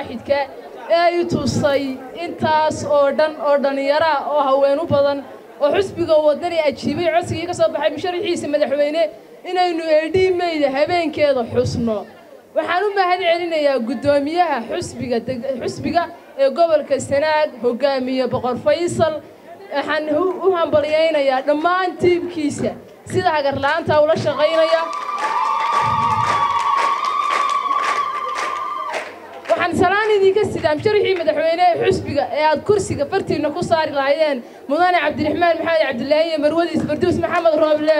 waaxidka ee i tusay intaas oo dhan oo dhallinyaraa oo haween u badan oo xusbiga wadani ajiibay codsigii ka soo baxay musharaxiisa madaxweyne inaynu eedhiimayda habeenkeeda xusno waxaan u mahad celinayaa guddoomiyaha xusbiga xusbiga ee gobolka sanaag hogaamiye boqor faysal waxaan u hambalyaynayaa dhammaan tiimkiisa sida hagarla'aanta ula shaqaynaya waxaan salaan idinka sidaa musharaxii madaxweyne ee xusbiga ee aad kursiga fartiinna ku saari lahaydeen mudane cabdiraxmaan maxamed cabdilaahi iyo marwadiis farduus maxamed rooble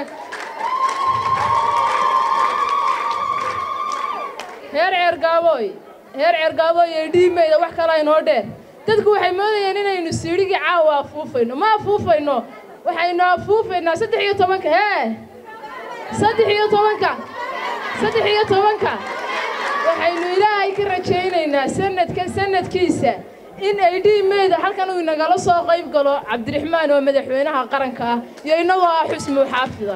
heer ceergaabooy heer ceergaabooy ee dhiimayda wax kala inoo dheer dadku waxay moodayeen inaynu siidhigii caawa afuufayno ma afuufayno waxaynu afuufaynaa saddex iyo tobanka hee saddex iyo tobanka saddex iyo tobanka waxaynu ilaahay ka rajaynaynaa sanadka sanadkiisa in ay dhiimayda halkan uu inagala soo qayb galo cabdiraxmaan oo madaxweynaha qaranka ah iyo innagoo ah xusmuu xaafida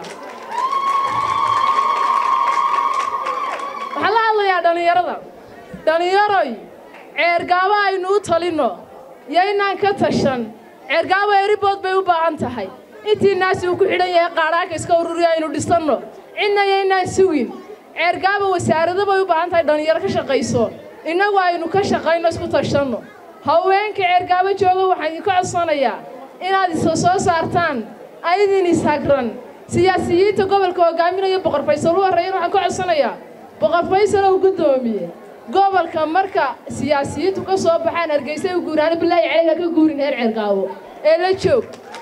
waxaan la hadlayaa dhallinyarada dhallinyaroy ceergaabo aynu u talinno yaynaan ka tashan ceergaabo eribood bay u baahan tahay intii naasi uu ku xidhan yahay qaadhaaka iska ururiya aynu dhisanno cidna yaynaan sugin ceergaabo wasaarado bay u baahan tahay dhallinyaro ka shaqayso innagu aynu ka shaqayno isku tashanno haweenka ceergaabo jooga waxaan idinka codsanayaa inaad isa soo saartaan aydin ishagran siyaasiyiinta gobolka hogaaminaya boqor faysal u horreeyan waxaan ka codsanayaa boqor faysal oo guddoomiye gobolka marka siyaasiyiintu ka soo baxaan hargeysa u guuraano bilaahi caleyga ka guurin heer ceergaabo ee la joog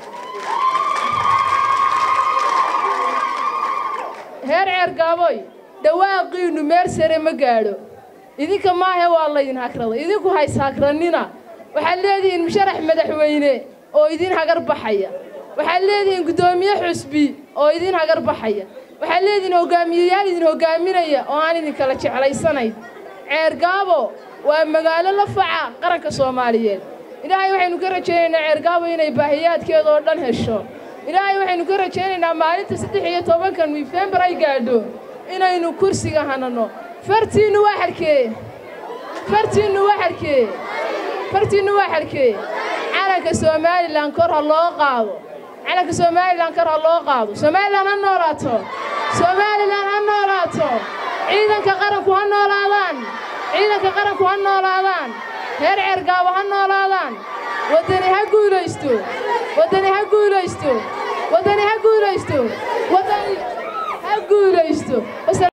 heer ceergaaboy dhawaaqiinnu meel sare ma gaadho idinka maahe waa laydin hagraday idinku hays hagrannina waxaad leedihiin musharax madaxweyne oo idin hagar baxaya waxaad leedihiin guddoomiye xusbi oo idin hagar baxaya waxaad leedihiin hogaamiyeyaal idin hogaaminaya oo aan idinkala jeclaysanayn ceergaabo waa magaalo la faca qaranka soomaaliyeed ilaahay waxaynu ka rajaynaynaa ceergaabo inay baahiyaadkeeda oo dhan hesho ilaahay waxaynu ka rajaynaynaa maalinta saddex iyo tobanka nofembar ay gaadho inaynu kursiga hanano fartiinnu waa xarkee fartiinnu waa xarkee fartiinnu waa xarkee calanka somalilan kor ha loo qaado calanka somalilan kor ha loo qaado somalilan ha noolaato somalilan ha noolaato ciidanka qaranku ha noolaadaan ciidanka qaranku ha noolaadaan heer ceergaabo ha noolaadaan waddani ha guulaysto waddani ha guulaysto waddani ha guulaysto waddani ha guulaysto